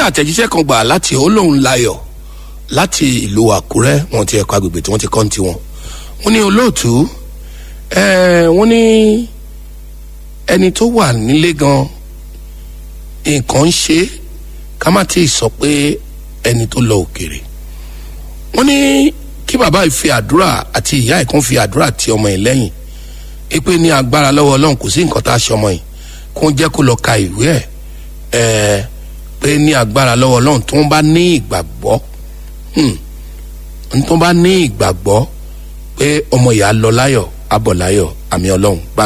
àtẹ̀jíṣẹ́ kan gbà láti olóhùn layọ̀ láti ìlú àkúrẹ́ wọn ti ẹ̀kọ́ agbègbè tí wọ́n ti kọ́ ní tiwọn wọ́n ní olóòtú wọ́n ní ẹni tó wà nílé gan nǹkan ń ṣe ká má tí ì sọ pé ẹni tó lọ òkèrè wọ́n ní kí bàbá yìí fi àdúrà àti ìyá ẹ̀ kan fi àdúrà ti ọmọ yìí lẹ́yìn ipe ní agbára lọ́wọ́ ọlọ́run kò sí nǹkan tá a ṣe ọmọ yìí kó jẹ́ kó lọ ka ìwé ẹ̀ ẹ̀ pé ní agbára lọ́wọ́ ọlọ́run tó ń bá ní ìgbàgbọ́ tó ń bá ní ìgbàgbọ́ pé ọmọ yìí á lọ láyọ̀ á bọ̀ láyọ̀ àmì ọlọ́run bá